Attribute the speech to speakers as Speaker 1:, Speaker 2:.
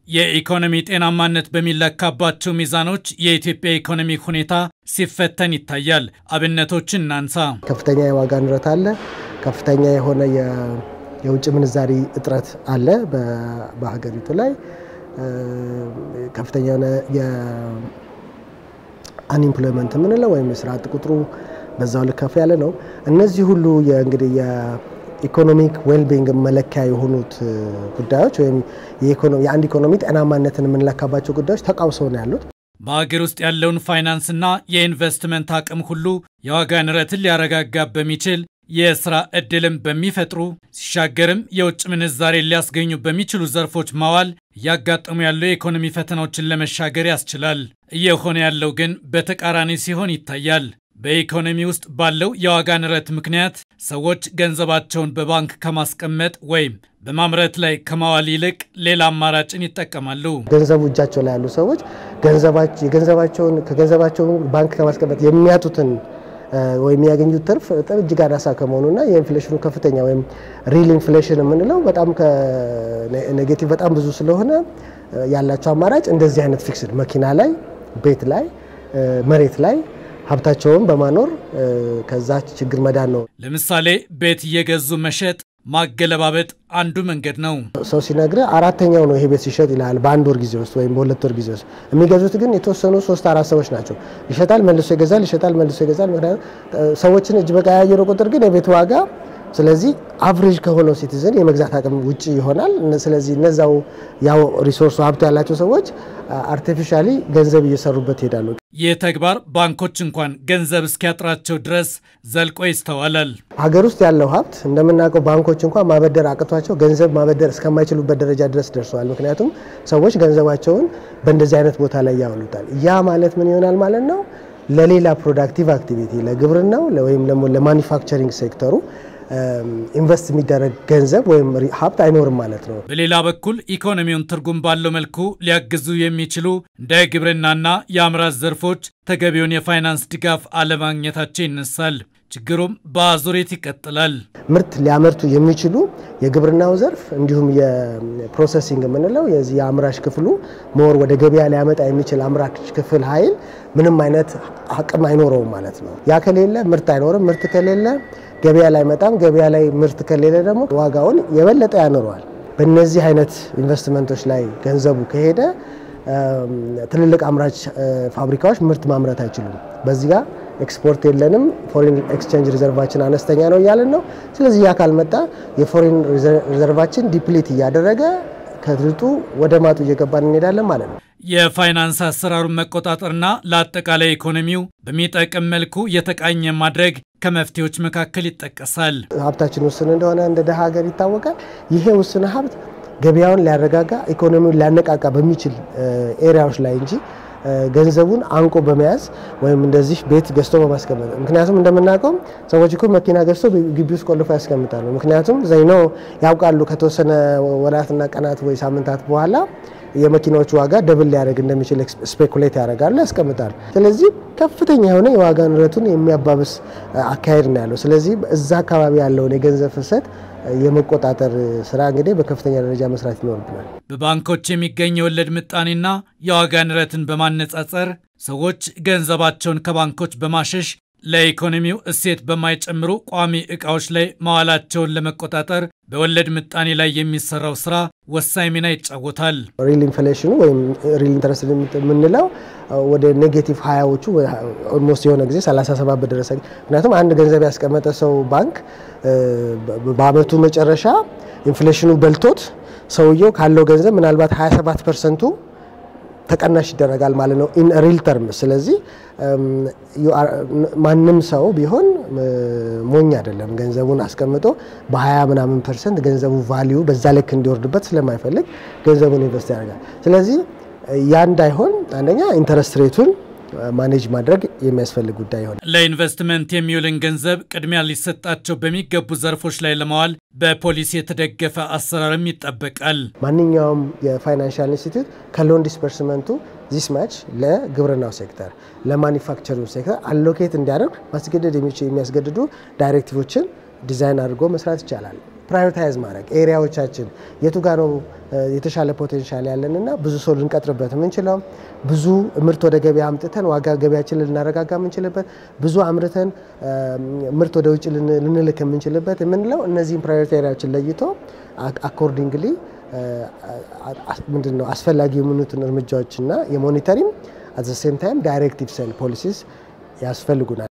Speaker 1: የኢኮኖሚ ጤናማነት በሚለካባቸው ሚዛኖች የኢትዮጵያ ኢኮኖሚ ሁኔታ ሲፈተን ይታያል። አብነቶችን እናንሳ።
Speaker 2: ከፍተኛ የዋጋ ንረት አለ። ከፍተኛ የሆነ የውጭ ምንዛሪ እጥረት አለ በሀገሪቱ ላይ ከፍተኛ የሆነ የአንኢምፕሎይመንት የምንለው ወይም የስራ አጥ ቁጥሩ በዛው ልክ ከፍ ያለ ነው። እነዚህ ሁሉ እንግዲህ የኢኮኖሚክ ዌልቢንግ መለኪያ የሆኑት ጉዳዮች ወይም የአንድ ኢኮኖሚ ጤናማነትን የምንለካባቸው ጉዳዮች ተቃውሰው ነው ያሉት።
Speaker 1: በሀገር ውስጥ ያለውን ፋይናንስና የኢንቨስትመንት አቅም ሁሉ የዋጋ ንረትን ሊያረጋጋ በሚችል የስራ ዕድልም በሚፈጥሩ ሲሻገርም የውጭ ምንዛሬ ሊያስገኙ በሚችሉ ዘርፎች ማዋል እያጋጠሙ ያሉ የኢኮኖሚ ፈተናዎችን ለመሻገር ያስችላል። እየሆነ ያለው ግን በተቃራኒ ሲሆን ይታያል። በኢኮኖሚ ውስጥ ባለው የዋጋ ንረት ምክንያት ሰዎች ገንዘባቸውን በባንክ ከማስቀመጥ ወይም በማምረት ላይ ከማዋል ይልቅ ሌላ አማራጭን ይጠቀማሉ።
Speaker 2: ገንዘቡ እጃቸው ላይ ያሉ ሰዎች ገንዘባቸውን ከገንዘባቸውን ባንክ ከማስቀመጥ የሚያጡትን ወይም የሚያገኙት ትርፍ በጣም እጅግ አናሳ ከመሆኑና የኢንፍሌሽኑ ከፍተኛ ወይም ሪል ኢንፍሌሽን የምንለው በጣም ኔጌቲቭ በጣም ብዙ ስለሆነ ያላቸው አማራጭ እንደዚህ አይነት ፊክስድ መኪና ላይ፣ ቤት ላይ፣ መሬት ላይ ሀብታቸውን በማኖር ከዛ ችግር መዳን ነው።
Speaker 1: ለምሳሌ ቤት እየገዙ መሸጥ ማገለባበጥ አንዱ መንገድ ነው።
Speaker 2: ሰው ሲነግረ አራተኛው ነው ይሄ ቤት ሲሸጥ ይልሃል በአንድ ወር ጊዜ ውስጥ ወይም በሁለት ወር ጊዜ ውስጥ። የሚገዙት ግን የተወሰኑ ሶስት አራት ሰዎች ናቸው። ይሸጣል፣ መልሶ ይገዛል፣ ይሸጣል፣ መልሶ ይገዛል። ምክንያቱም ሰዎችን እጅ በቀያየሩ ቁጥር ግን የቤት ዋጋ ስለዚህ አቭሬጅ ከሆነው ሲቲዝን የመግዛት አቅም ውጭ ይሆናል። ስለዚህ እነዛው ያው ሪሶርሱ ሀብቱ ያላቸው ሰዎች አርቲፊሻሊ ገንዘብ እየሰሩበት ይሄዳሉ።
Speaker 1: ይህ ተግባር ባንኮች እንኳን ገንዘብ እስኪያጥራቸው ድረስ ዘልቆ ይስተዋላል።
Speaker 2: ሀገር ውስጥ ያለው ሀብት እንደምናውቀው ባንኮች እንኳን ማበደር አቅቷቸው ገንዘብ ማበደር እስከማይችሉበት ደረጃ ድረስ ደርሰዋል። ምክንያቱም ሰዎች ገንዘባቸውን በእንደዚህ አይነት ቦታ ላይ ያውሉታል። ያ ማለት ምን ይሆናል ማለት ነው? ለሌላ ፕሮዳክቲቭ አክቲቪቲ ለግብርናው ወይም ደግሞ ለማኒፋክቸሪንግ ሴክተሩ ኢንቨስት የሚደረግ ገንዘብ ወይም ሀብት አይኖርም ማለት ነው።
Speaker 1: በሌላ በኩል ኢኮኖሚውን ትርጉም ባለው መልኩ ሊያግዙ የሚችሉ እንደ ግብርናና የአምራች ዘርፎች ተገቢውን የፋይናንስ ድጋፍ አለማግኘታቸው ይነሳል። ችግሩም በአዙሪት ይቀጥላል።
Speaker 2: ምርት ሊያመርቱ የሚችሉ የግብርናው ዘርፍ እንዲሁም የፕሮሰሲንግ የምንለው የዚህ የአምራች ክፍሉ ሞር ወደ ገበያ ሊያመጣ የሚችል አምራች ክፍል ኃይል ምንም አይነት አቅም አይኖረውም ማለት ነው። ያ ከሌለ ምርት አይኖርም። ምርት ከሌለ ገበያ ላይ መጣም ገበያ ላይ ምርት ከሌለ ደግሞ ዋጋውን የበለጠ ያኖረዋል። በእነዚህ አይነት ኢንቨስትመንቶች ላይ ገንዘቡ ከሄደ ትልልቅ አምራች ፋብሪካዎች ምርት ማምረት አይችሉም። በዚህ ጋር ኤክስፖርት የለንም፣ ፎሬን ኤክስቼንጅ ሪዘርቫችን አነስተኛ ነው እያለን ነው። ስለዚህ ያ ካልመጣ የፎሬን ሪዘርቫችን ዲፕሊት እያደረገ ከድርጡ ወደ ማጡ እየገባን እንሄዳለን ማለት ነው።
Speaker 1: የፋይናንስ አሰራሩን መቆጣጠርና ለአጠቃላይ ኢኮኖሚው በሚጠቅም መልኩ የተቃኘ ማድረግ ከመፍትሄዎች መካከል ይጠቀሳል።
Speaker 2: ሀብታችን ውስን እንደሆነ እንደ ደሃ ሀገር ይታወቃል። ይሄ ውስን ሀብት ገበያውን ሊያረጋጋ ኢኮኖሚውን ሊያነቃቃ በሚችል ኤሪያዎች ላይ እንጂ ገንዘቡን አንቆ በመያዝ ወይም እንደዚህ ቤት ገዝቶ በማስቀመጥ ምክንያቱም እንደምናውቀው ሰዎች እኮ መኪና ገዝቶ ግቢ ውስጥ ቆልፎ ያስቀምጣሉ። ምክንያቱም ዘይኖ ያውቃሉ ከተወሰነ ወራትና ቀናት ወይ ሳምንታት በኋላ የመኪናዎቹ ዋጋ ደብል ሊያደርግ እንደሚችል ስፔኩሌት ያደርጋሉ፣ ያስቀምጣሉ። ስለዚህ ከፍተኛ የሆነ የዋጋ ንረቱን የሚያባብስ አካሄድ ነው ያለው። ስለዚህ እዛ አካባቢ ያለውን የገንዘብ ፍሰት የመቆጣጠር ስራ እንግዲህ በከፍተኛ ደረጃ መስራት ይኖርብናል።
Speaker 1: በባንኮች የሚገኝ የወለድ ምጣኔና የዋጋ ንረትን በማነጻጸር ሰዎች ገንዘባቸውን ከባንኮች በማሸሽ ለኢኮኖሚው እሴት በማይጨምሩ ቋሚ ዕቃዎች ላይ መዋላቸውን ለመቆጣጠር በወለድ ምጣኔ ላይ የሚሰራው ስራ ወሳኝ ሚና ይጫወታል።
Speaker 2: ሪል ኢንፍሌሽኑ ወይም ሪል ኢንተረስት የምንለው ወደ ኔጌቲቭ ሀያዎቹ ኦልሞስት የሆነ ጊዜ 37 በደረሰ ምክንያቱም አንድ ገንዘብ ያስቀመጠ ሰው ባንክ በአመቱ መጨረሻ ኢንፍሌሽኑ በልቶት ሰውየው ካለው ገንዘብ ምናልባት 27 ፐርሰንቱ ተቀናሽ ይደረጋል ማለት ነው ኢን ሪል ተርም። ስለዚህ ማንም ሰው ቢሆን ሞኝ አይደለም። ገንዘቡን አስቀምጦ በ20 ምናምን ፐርሰንት ገንዘቡ ቫሊዩ በዛ ልክ እንዲወርድበት ስለማይፈልግ ገንዘቡን ኢንቨስት ያደርጋል። ስለዚህ ያ እንዳይሆን አንደኛ ኢንተረስት ሬቱን ማኔጅ ማድረግ የሚያስፈልግ ጉዳይ ይሆናል።
Speaker 1: ለኢንቨስትመንት የሚውልን ገንዘብ ቅድሚያ ሊሰጣቸው በሚገቡ ዘርፎች ላይ ለማዋል በፖሊሲ የተደገፈ አሰራርም ይጠበቃል።
Speaker 2: ማንኛውም የፋይናንሻል ኢንስቲትዩት ከሎን ዲስፐርስመንቱ ዚስ ማች ለግብርናው ሴክተር፣ ለማኒፋክቸሪንግ ሴክተር አሎኬት እንዲያደርግ ማስገደድ የሚያስገድዱ ዳይሬክቲቮችን ዲዛይን አድርጎ መስራት ይቻላል። ፕራዮሪታይዝ ማድረግ ኤሪያዎቻችን የቱ ጋ ነው የተሻለ ፖቴንሻል ያለንና ብዙ ሰው ልንቀጥርበት የምንችለው ብዙ ምርት ወደ ገበያ አምጥተን ዋጋ ገበያችንን ልናረጋጋ የምንችልበት ብዙ አምርተን ምርት ወደ ውጭ ልንልክ የምንችልበት የምንለው እነዚህን ፕራዮሪቲ ኤሪያዎችን ለይቶ አኮርዲንግሊ ምንድን ነው አስፈላጊ የሆኑትን እርምጃዎችና የሞኒተሪንግ አት ዘ ሴም ታይም ዳይሬክቲቭ ሴል ፖሊሲስ ያስፈልጉናል።